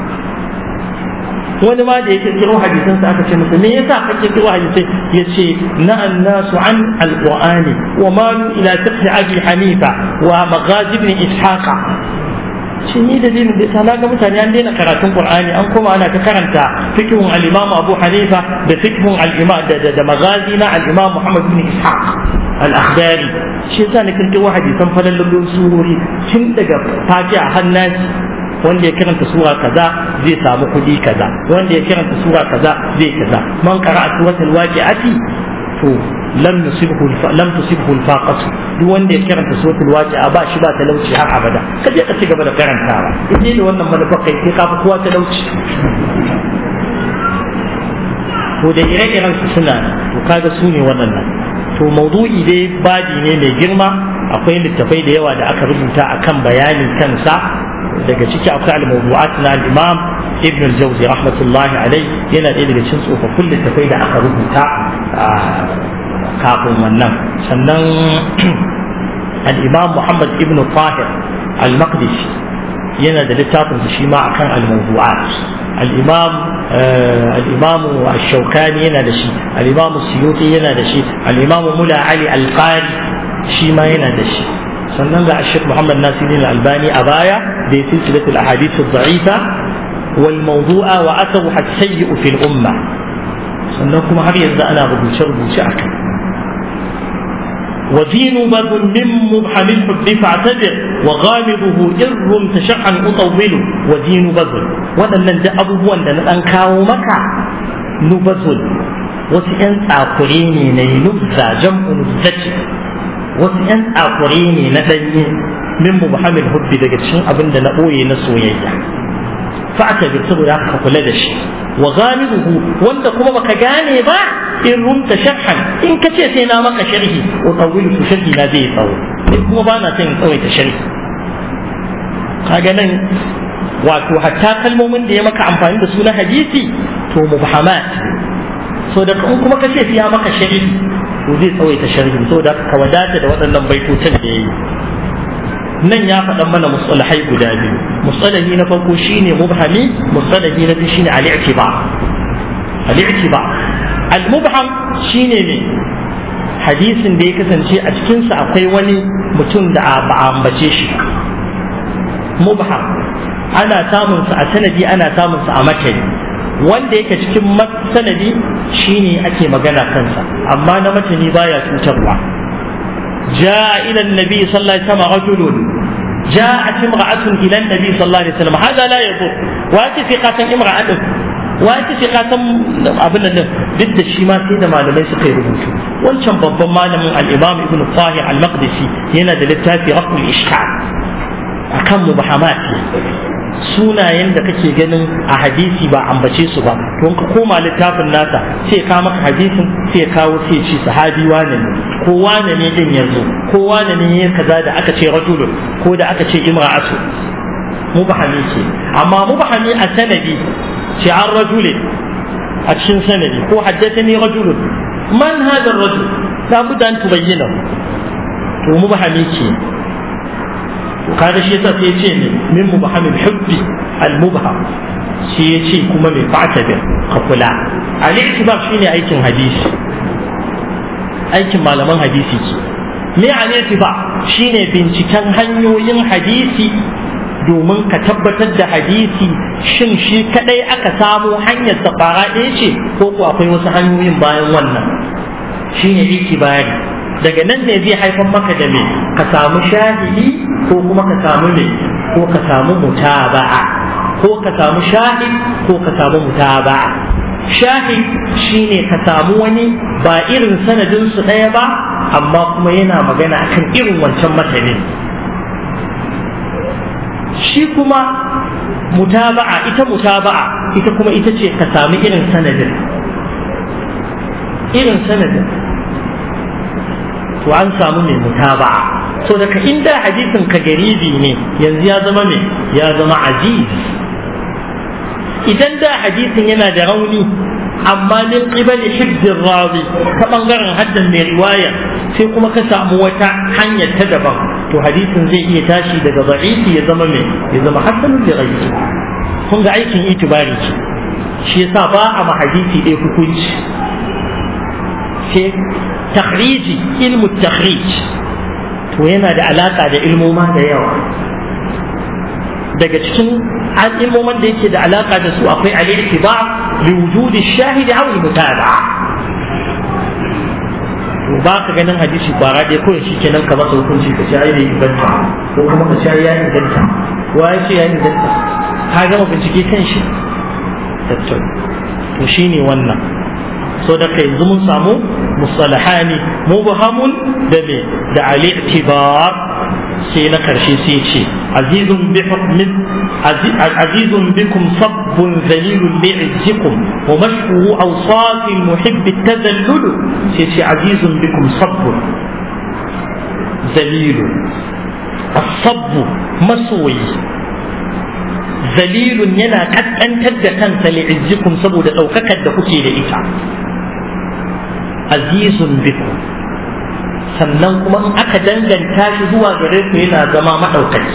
wani ma da yake kiro hadisan sa aka ce masa me yasa kake kiro hadisai yace na annasu an alqur'ani wa ma ila fiqh abi hanifa wa maghazi ibn ishaqa shi ni dalilin da yasa naga mutane an daina karatun qur'ani an koma ana ta karanta fiqhun al-imam abu hanifa da fiqhun al-imam da da maghazi na al-imam muhammad ibn ishaq al-akhbari shi yasa ne kirkiro hadisan falalun surori tun daga fatiha hannasi wanda ya karanta sura kaza zai samu kuɗi kaza wanda ya karanta sura kaza zai kaza man qara'a suratul waqi'ati to lam nusibhu lam tusibhu al-faqatu duk wanda ya karanta suratul waqi'a ba shi ba talauci har abada ka je ka ci gaba da karantawa idan da wannan manufa kai sai ka fi kowa talauci to da ire-iren su suna to kaga su ne waɗannan to maudu'i dai baji ne mai girma akwai littafai da yawa da aka rubuta akan bayani kansa daga ciki akwai al-mawdu'at na al-imam ibn al-jawzi rahmatullahi alai yana ɗaya daga cikin tsofaffin littafai da aka rubuta kafin wannan sannan al-imam muhammad ibn tahir al-maqdisi yana da littafin shi ma akan al-mawdu'at al-imam al-imam ash-shawkani yana da shi al-imam suyuti yana da shi al-imam mula ali al-qari shi ma yana da shi sannan ga Sheikh Muhammad Nasiruddin Albani a baya da ya silsilatul ahadith ad-da'ifa wal mawdu'a wa atharu as-sayyi'u fil umma sannan kuma har yanzu ana rubuce rubuce akai ودين بذ من مبحم الحب فاعتذر وغامضه إر تشعا أطول ودين بذ waɗannan da abubuwan da na ɗan kawo maka nubazul wasu ‘yan tsakure ne na yi nubza jam'u nubzaci wasu ‘yan tsakure ne na ɗanye min mubhamil hubbi daga cikin abin da na ɓoye na soyayya fa'ata bi saboda ka kula da shi wa ghamiduhu wanda kuma baka gane ba in rumta sharhan in ka ce sai na maka sharhi wa tawilu su sharhi na zai tsawo in kuma ba na son in tsawaita sharhi kaga nan wato hatta kalmomin da ya maka amfani da su na hadisi to mubhamat so da in kuma ka ce sai ya maka sharhi to zai tsawaita sharhi saboda ka wadata da waɗannan baitocin da ya yi nan ya faɗan mana musalahai guda biyu musalahi na farko shine mubhami musalahi na biyu shine al-i'tiba al-i'tiba al-mubham shine ne hadisin da ya kasance a cikin sa akwai wani mutum da ba a ambace shi mubham ana samun sa a sanadi ana samun sa a matani wanda yake cikin sanadi shine ake magana kansa amma na matani baya cutarwa جاء إلى النبي صلى الله عليه وسلم رجل جاءت امرأة إلى النبي صلى الله عليه وسلم هذا لا يضر وأتي في قاتل امرأة wa ita ce ka san abin nan duk da shi ma sai da malamai suka yi rubutu wancan babban malamin al-imam ibn tahir al-maqdisi yana da littafi raqul ishkal akan mubahamat sunayen da kake ganin a hadisi ba ambace su ba to ka koma littafin nasa sai ka maka hadisin sai kawo sai ce sahabi wane ne ko wane ne din yanzu ko wane ne ya kaza da aka ce rajulun ko da aka ce imra'atu mubahami ce amma mubahami a sanadi ce an rajule a cikin sanadi ko haddathani rajulun man hada rajul la budda an tubayyana to mubahami ce kaga shi yasa sai ya ce ne min mubhamil hubbi al mubham shi ya ce kuma mai fa'tabir ka kula al ittiba shine aikin hadisi aikin malaman hadisi ce me al ittiba shine binciken hanyoyin hadisi domin ka tabbatar da hadisi shin shi kadai aka samu hanyar safara ɗaya ce ko ko akwai wasu hanyoyin bayan wannan shine itibari daga nan ne zai haifar maka da me ka samu shahidi ko kuma ka samu me ko ka samu mutaba'a ko ka samu shahid ko ka samu mutaba'a shahid shine ka samu wani ba irin sanadin su ɗaya ba amma kuma yana magana akan irin wancan matanin shi kuma mutaba'a ita mutaba'a ita kuma ita ce ka sami irin sanadin irin sanadin to an samu mai mutaba'a so daga inda hadisin ka garibi ne yanzu ya zama me ya zama aziz idan da hadisin yana da rauni amma min qibali hibzir rawi ta bangaren haddan mai riwaya sai kuma ka samu wata hanyar ta daban to hadisin zai iya tashi daga da'ifi ya zama me ya zama hasanun da ghairi kun ga aikin itibari ce shi yasa ba a ma hadisi ɗaya hukunci sai takhriji ilmu takhrij to yana da alaka da ilmoma da yawa daga cikin ilmoman da yake da alaka da su akwai al-i'tiba li wujudi shahidi aw al-mutaba'a to ba ka ganin hadisi kwara ɗaya kawai shi kenan ka masa hukunci ka sha ya inganta ko kuma ka sha ya inganta wa ya ce ya inganta ka gama bincike kan shi tattau to shine wannan so da kai yanzu mun samu musalahani mubhamun da me da al-i'tibar sai na karshe sai ce azizun bi hukmin azizun bikum sabbun zalilun li'izzikum wa mashhuru awsaf al-muhibb at-tazallul sai ce azizun bikum sabbun zalilun as-sabb masoyi zalilun yana kaskantar da kansa li'izzikum saboda daukakar da kuke da ita azizun bikum sannan kuma in aka danganta shi zuwa gare ku yana zama maɗaukaki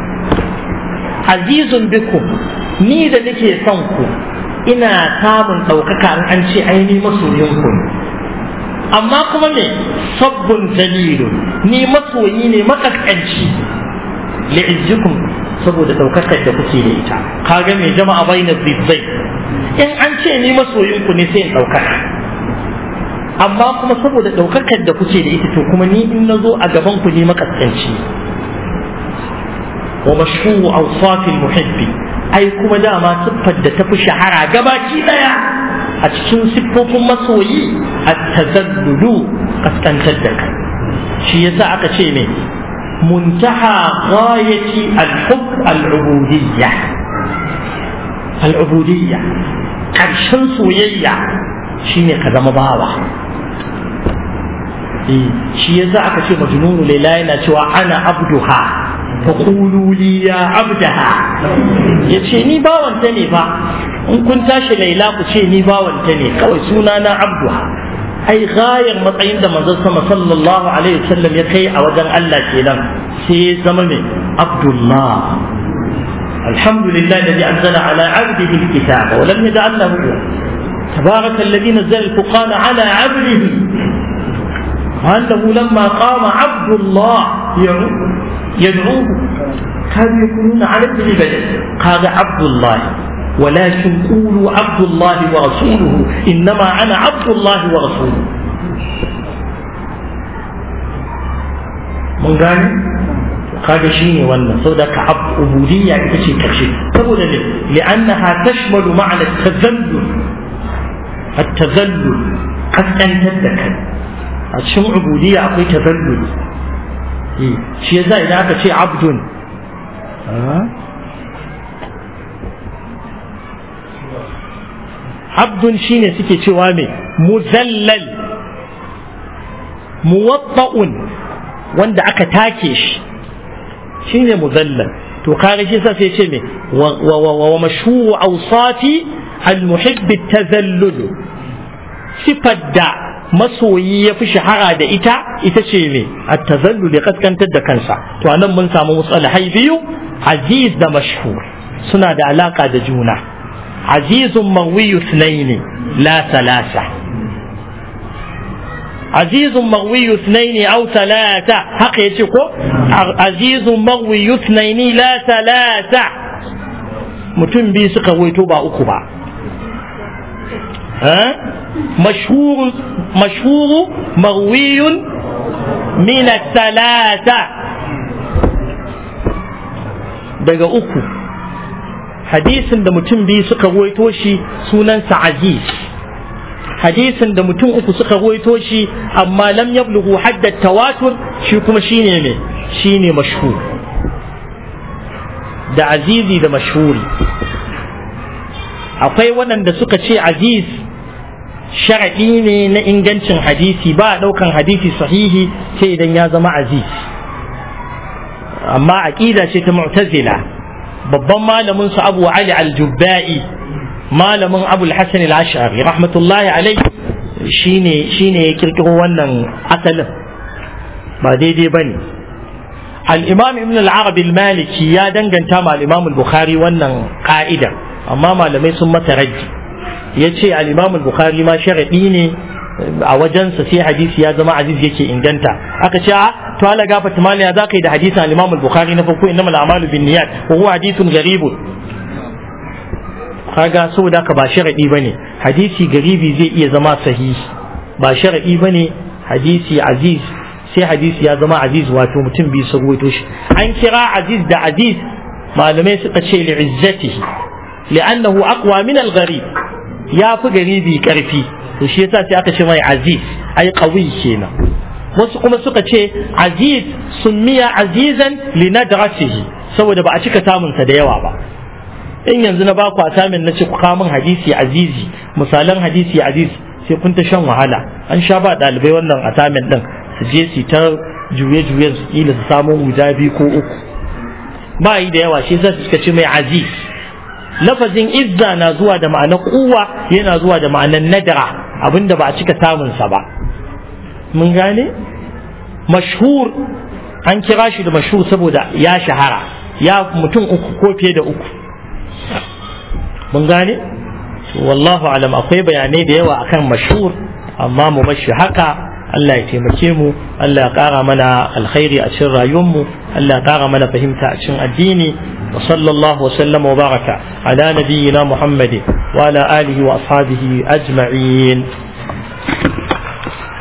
azizun bikum ni da nake son ku ina samun ɗaukaka in an ce aini masoyin ku amma kuma me sabbin dalilun ni masoyi ne makaskanci li'izzikum saboda ɗaukakar da kuke da ita kaga mai jama'a bainar zizzai in an ce ni masoyin ku ne sai in ɗaukaka amma kuma saboda ɗaukakar da kuke da ita to kuma ni in na zo a gaban ku ne makaskanci wa mashhuru awsafil muhibbi ai kuma dama siffar da tafi shahara gabaki daya a cikin siffofin masoyi at-tazallulu kaskantar da kai shi yasa aka ce ne muntaha ghayati al-hubb al-ubudiyya al-ubudiyya karshen soyayya shine ka zama bawa shi yasa aka ce majnunu laila yana cewa ana abduha fa qulu li ya abdaha yace ni bawanta ne fa in kun tashi laila ku ce ni bawanta ne kawai suna na abduha ai gayar matsayin da manzon sama sallallahu alaihi wasallam ya kai a wajen Allah kenan sai ya zama mai abdullah الحمد لله الذي أنزل على عبده الكتاب ولم يجعل له تبارك الذي نزل الفقان على عبده وأنه لما قام عبد الله يدعوه كانوا يكونون على ابن بدر قال عبد الله ولكن قولوا عبد الله ورسوله إنما أنا عبد الله ورسوله من قال kaga shine wannan saboda ka ubudiyya ita ce karshe saboda ne li'annaha tashmalu ma'ana tazallul at-tazallul kaskantar da kai a cikin ubudiyya akwai tazallul shi yasa idan aka ce abdun abdun shine suke cewa me muzallal muwatta'un wanda aka take shi shine muzallal to kare shi sa sai ce me wa mashhuru awsati al-muhibb at-tazallul sifar da masoyi ya fi shahara da ita ita ce me at-tazallul ya kaskantar da kansa to anan mun samu musalahai biyu aziz da mashhur suna da alaka da juna azizun marwiyu sunaini la salasa azizun marwiyu sunaini au salasa haka yace ko azizun marwiyu sunaini la salasa mutum biyu suka waito ba uku ba مشهور مشهور مروي من الثلاثة daga uku hadisin da mutum biyu suka ruwaito shi sunansa aziz hadisin da mutum uku suka ruwaito shi amma lam yablughu hadda tawatur shi kuma shine ne shine mashhur da azizi da mashhuri akwai waɗanda suka ce aziz sharaɗi ne na ingancin hadisi ba a ɗaukan hadisi sahihi sai idan ya zama aziz amma aƙida ce ta mu'tazila babban malamin su abu ali al-jubba'i malamin abu al-hasan al-ash'ari rahmatullahi alai shine shine ya kirkiro wannan asalin ba daidai bane al-imam ibn al-arab al-maliki ya danganta ma al-imam al-bukhari wannan ka'idar amma malamai sun mata raji ya ce al-imam al-bukhari ma sharadi ne a wajensa sai hadisi ya zama aziz yake inganta aka ce a to ala gafata mali ya zaka yi da hadisin al-imam al-bukhari na farko innamal a'malu binniyat wa huwa hadithun gharib kaga saboda haka ba sharadi bane hadisi garibi zai iya zama sahihi ba sharadi bane hadisi aziz sai hadisi ya zama aziz wato mutum biyu su ruwaito shi an kira aziz da aziz malamai suka ce li'izzatihi li'annahu aqwa min al-gharib ya fi garibi karfi to shi yasa sai aka ce mai aziz ai qawi kenan wasu kuma suka ce aziz summiya azizan li nadrasihi saboda ba a cika samun sa da yawa ba in yanzu na baku asamin na ce ku kawo min hadisi azizi misalan hadisi aziz sai kun ta shan wahala an sha ba dalibai wannan asamin din su je su ta juye-juye su kila su samu guda biyu ko uku ba yi da yawa shi yasa suka ce mai aziz lafazin izza na zuwa da ma'anar kuwa yana zuwa da ma'anar nadara abinda ba a cika samunsa ba mun gane mashhur an kira shi da mashhur saboda ya shahara ya mutum uku ko fiye da uku mun gane wallahu alam akwai bayanai da yawa akan mashhur amma mu bashi haka Allah ya taimake mu Allah ya ƙara mana alkhairi a cikin rayuwarmu Allah ya ƙara mana fahimta a cikin addini wa sallallahu wa sallama wa baraka ala nabiyyina Muhammadin wa ala alihi wa ashabihi ajma'in